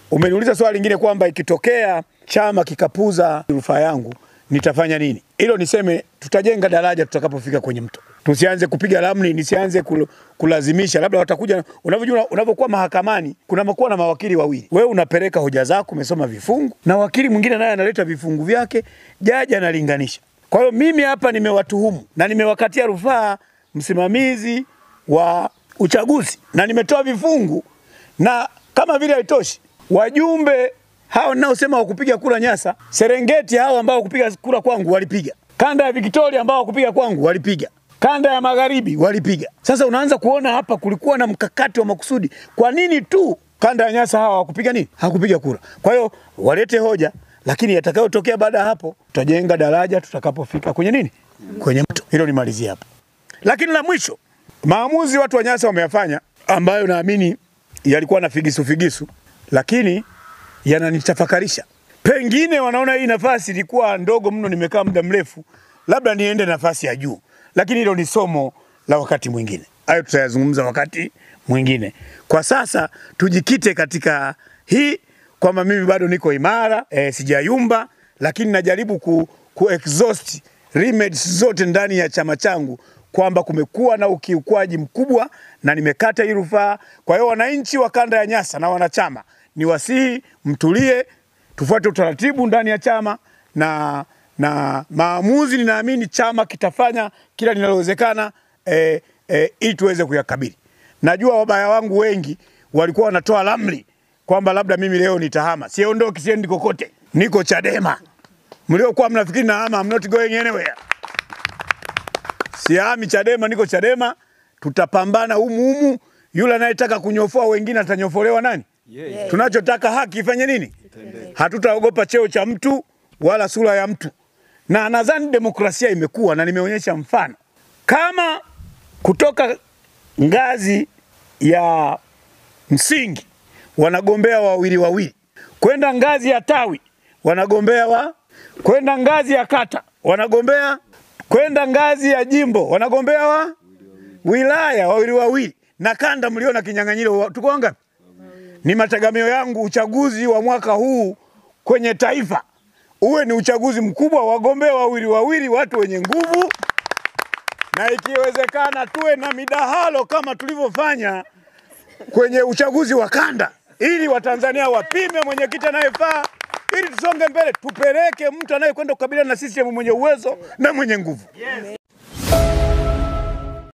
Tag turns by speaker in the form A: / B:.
A: Umeniuliza swali lingine kwamba ikitokea chama kikapuza rufaa yangu nitafanya nini? Hilo niseme tutajenga daraja tutakapofika kwenye mto. Tusianze kupiga ramli, nisianze kul, kulazimisha. Labda watakuja, unavyojua, unavyokuwa mahakamani kuna makuwa na mawakili wawili. Wewe unapeleka hoja zako, umesoma vifungu, na wakili mwingine naye analeta vifungu vyake, jaji analinganisha. Kwa hiyo mimi hapa nimewatuhumu na nimewakatia rufaa msimamizi wa uchaguzi na nimetoa vifungu, na kama vile haitoshi, wajumbe hao ninaosema wakupiga kura Nyasa, Serengeti, hao ambao wakupiga kura kwangu walipiga, kanda ya Victoria ambao wakupiga kwangu walipiga, kanda ya magharibi walipiga. Sasa unaanza kuona hapa kulikuwa na mkakati wa makusudi. Kwa nini tu kanda ya Nyasa hawa hawakupiga nini? Hakupiga kura. Kwa hiyo walete hoja, lakini yatakayotokea baada ya hapo tutajenga daraja tutakapofika kwenye nini, kwenye mto. Hilo nimalizie hapo. Lakini la mwisho, maamuzi watu wa Nyasa wameyafanya ambayo naamini yalikuwa na figisu figisu, lakini yananitafakarisha. Pengine wanaona hii nafasi ilikuwa ndogo mno, nimekaa muda mrefu, labda niende nafasi ya juu, lakini hilo ni somo la wakati mwingine. Hayo tutayazungumza wakati mwingine. Kwa sasa tujikite katika hii kwamba mimi bado niko imara e, sijayumba, lakini najaribu ku, ku exhaust remedies zote ndani ya chama changu kwamba kumekuwa na ukiukwaji mkubwa na nimekata hii rufaa. Kwa hiyo wananchi wa kanda ya Nyasa na wanachama ni wasihi mtulie, tufuate utaratibu ndani ya chama na, na maamuzi ninaamini chama kitafanya kila linalowezekana e, e, ili tuweze kuyakabili. Najua wabaya wangu wengi walikuwa wanatoa ramli kwamba labda mimi leo nitahama. Siondoki, siendi kokote, niko Chadema. Mliokuwa mnafikiri nahama, I'm not going anywhere. Sihami Chadema, niko Chadema. Tutapambana humu humu. Yule anayetaka kunyofoa wengine atanyofolewa nani? Yeah. Tunachotaka haki ifanye nini? Hatutaogopa cheo cha mtu wala sura ya mtu, na nadhani demokrasia imekuwa na nimeonyesha mfano kama kutoka ngazi ya msingi wanagombea wawili wawili, kwenda ngazi ya tawi wanagombea wa, kwenda ngazi ya kata wanagombea, kwenda ngazi ya jimbo wanagombea wa wilaya wawili wawili, na kanda mliona kinyang'anyiro, tuko ngapi? Ni mategemeo yangu uchaguzi wa mwaka huu kwenye taifa uwe ni uchaguzi mkubwa, wagombea wawili wawili, watu wenye nguvu, na ikiwezekana tuwe na midahalo kama tulivyofanya kwenye uchaguzi wa kanda, ili Watanzania wapime mwenyekiti anayefaa, ili tusonge mbele, tupeleke mtu anayekwenda kukabiliana na system mwenye uwezo na mwenye nguvu.